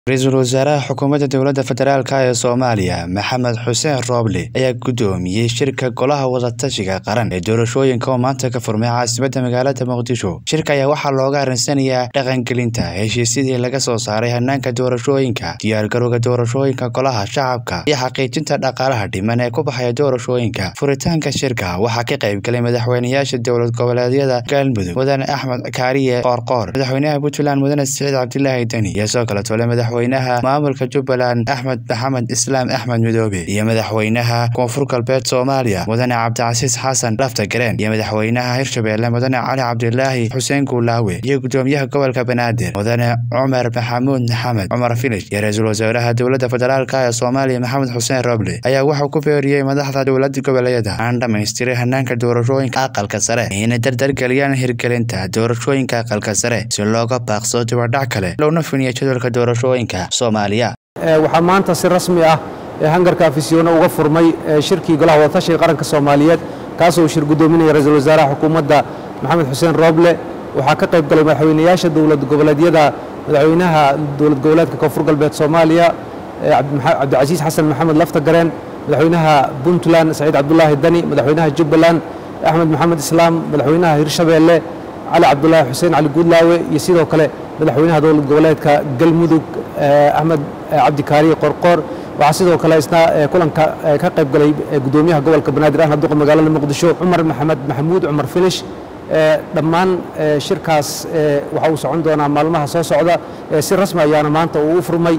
ra-iisul wasaaraha xukuumadda dowladda federaalk ee soomaaliya maxamed xuseen rooble ayaa guddoomiyey shirka golaha wadatashiga qaran ee doorashooyinka oo maanta ka furmay caasimadda magaalada muqdisho shirka ayaa waxaa looga arinsanayaa dhaqangelinta heshiisyadii laga soo saaray hanaanka doorashooyinka diyaargarowga doorashooyinka golaha shacabka iyo xaqiijinta dhaqaalaha dhiman ee ku baxaya doorashooyinka furitaanka shirka waxaa ka qaybgalay madaxweynayaasha dowlad goboleedyada galmudug mudane axmed kaariye qoorqoor madaxweynaha puntland mudane siciid cabdilaahi deni iyo soo kale tole madaxweynaha maamulka jubbaland axmed maxamed islaam axmed midoobe iyo madaxweynaha koonfur galbeed soomaaliya mudane cabdicasiis xasan lafta gareen iyo madaxweynaha hirshabeelle mudane cali cabdilaahi xuseen guulaawe iyo gudoomiyaha gobolka banaadir mudane cumar maxamuud maxamed cumar filish iyo ra-iisul wasaaraha dowladda federaalk ee soomaaliya maxamed xuseen roble ayaa wuxuu ku beeriyey madaxda dowlada goboleedyada aan dhamaystiray hanaanka doorashooyinka aqalka sare inay dardargeliyaan hirgelinta doorashooyinka aqalka sare si looga baaqsado dibadhac kale loona finiyo jadwalka doorashooyinka soomaaliya waxaa maanta si rasmi ah hangarka afisyoona uga furmay shirkii golaha wadatashiga qaranka soomaaliyeed kaasoo uu shir guddoominaya ra-iisul wasaaraha xukuumadda maxamed xuseen rooble waxaa ka qayb galay madaxweynayaasha dowlad goboleedyada madaxweynaha dowlad goboleedka koonfur galbeed soomaaliya cabdicasiis xasan maxamed lafta gareen madaxweynaha puntland saciid cabdulaahi dani madaxweynaha jubbaland axmed maxamed islaam madaxweynaha hirshabeelle cali cabdulaahi xuseen cali guudlaawe iyo sidoo kale madaxweynaha dowlad goboleedka galmudug axmed cabdikaariye qorqoor waxaa sidoo kale isna kulanka ka qayb galay gudoomiyaha gobolka banaadir ahna duqa magaalada muqdisho cumar maxamed maxamuud cumar filish dhammaan shirkaas waxa uu socon doonaa maalmaha soo socda si rasmi ayaana maanta uu u furmay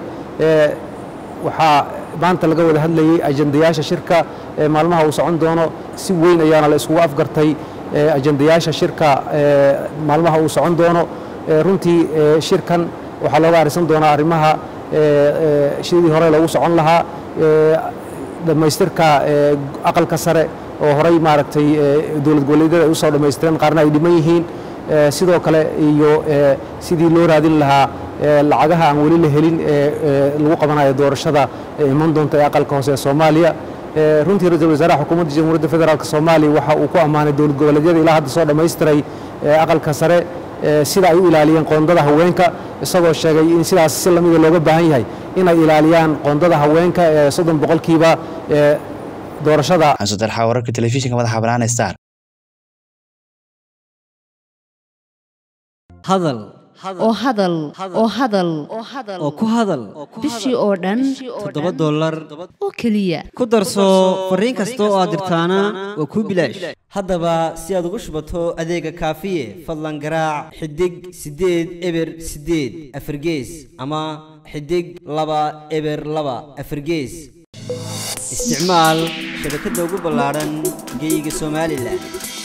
waxaa maanta laga wada hadlayey ajandayaasha shirka maalmaha uu socon doono si weyn ayaana la iskugu afgartay ajandayaasha shirka maalmaha uu socon doono runtii shirkan waxaa looga arisan doonaa arrimaha sidii hore loogu socon lahaa dhammaystirka aqalka sare oo horey maaragtay dowlad goboleedyada ay u soo dhammaystireen qaarna ay dhiman yihiin sidoo kale iyo sidii loo raadin lahaa lacagaha aan weli la helin lagu qabanayo doorashada iman doonta ee aqalka hoose ee soomaaliya runtii ra-iisul wasaaraha xukuumadda jamhuuriyadda federaalk soomaaliya waxa uu ku ammaanay dowlad goboleedyada ilaa hadda soo dhammaystiray aqalka sare sida ay u ilaaliyeen qoondada haweenka isagoo sheegay in sidaas si lamida looga baahan yahay inay ilaaliyaan qoondada haweenka ee soddon boqolkiiba doorashada xansudarxa wararka telefishinka madaxa banaan star hadal oo hadal oo hadal oo ku hadal bishii oo dhan toddoba dollar oo keliya ku darso fariin kasta oo aad dirtaana waa kuu bilaash haddaba si aad ugu shubato adeega kaafiye fadlan garaac xidig siddeed eber siddeed afargees ama xidig laba eber laba afargees isticmaal shabakadda ugu ballaadhan geyga somalilan